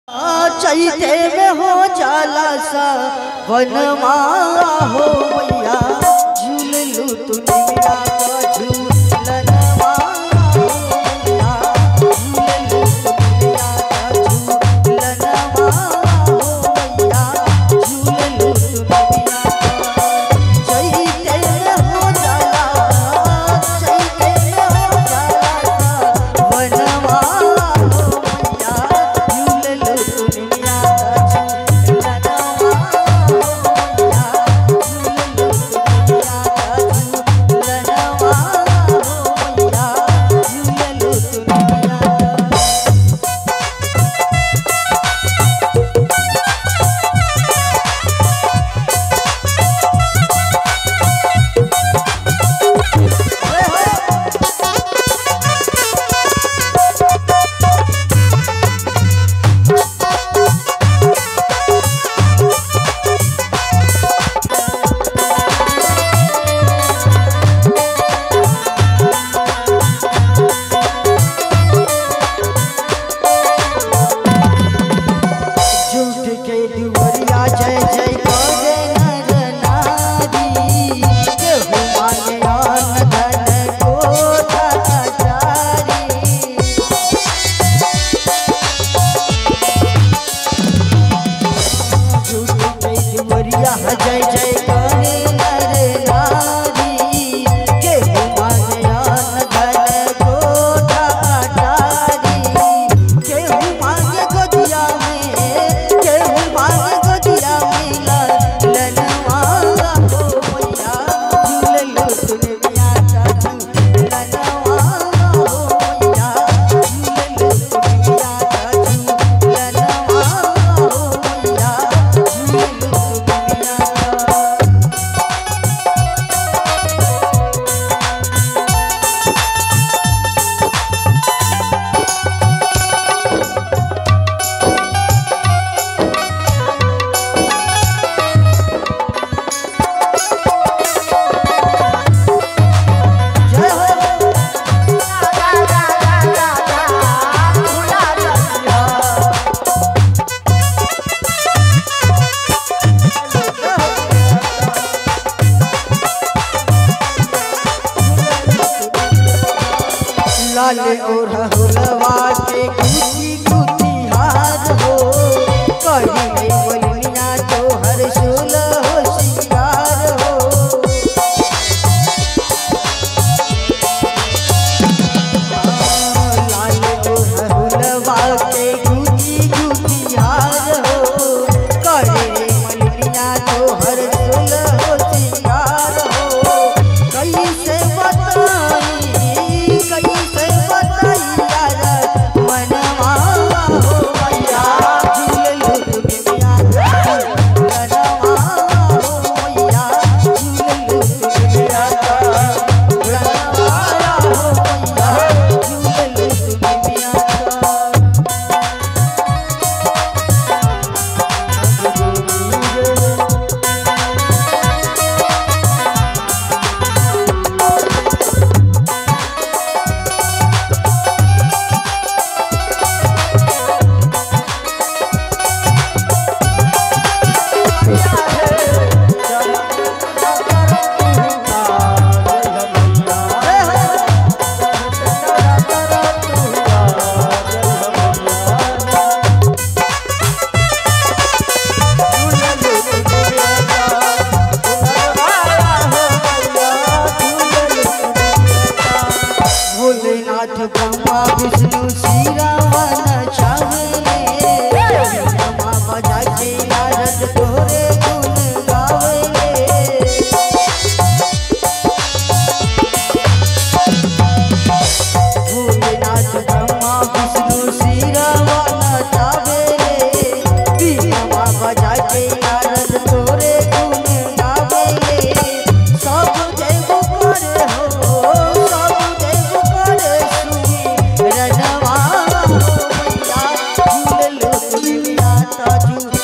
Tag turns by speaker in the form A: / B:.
A: चैते में हो जाला सा वनमा हो मैया झूल लू तू निमिया का झूलनवा हो मैया झूल लू तू निमिया का झूलनवा हो मैया झूल लू तू निमिया का चैते में हो जाला चैते में हो जाला सा वनमा हो मैया झूल लू तू निमिया का झूलनवा हो मैया झूल लू तू निमिया का झूलनवा हो मैया झूल लू तू निमिया का झूठ के दुवरिया जय जय करे नर नारी केहू मांगे अन्न धन कोठा अचारी झूठ के दुवरिया जय जय करे नर नारी केहू मांगे अन्न धन कोठा अचारी केहू मांगे गोदिया में केहू मांगे गोदिया में ललनवा हो मैया झूल लो तूने मिया चाचू ललनवा हो मैया झूल लो तूने मिया चाचू ललनवा हो मैया झूल लो तूने मिया चाचू जय हो लाल और हुलवा के कुची कुची हार हो कहीं नहीं बोलिया तो हर सुल हो सिंगार हो लाल और हुलवा के कुची कुची हार हो कहीं नहीं बोलिया तो हर सुल हो सिंगार हो कैसे बताई कैसे बताई यार मनवा हो मैया झूल लो दुनिया मनवा हो मैया झूल लो दुनिया मनवा हो मैया झूल लो दुनिया भोलेनाथ ब्रह्मा विष्णु श्री रावण चावले नमा बजा के नारद तोरे गुण गावले भोलेनाथ ब्रह्मा विष्णु श्री रावण चावले नमा बजा के नारद तोरे गुण गावले सब देव करे हो सब देव करे सुनी रनवा हो मैया झूल लो दुनिया ताजू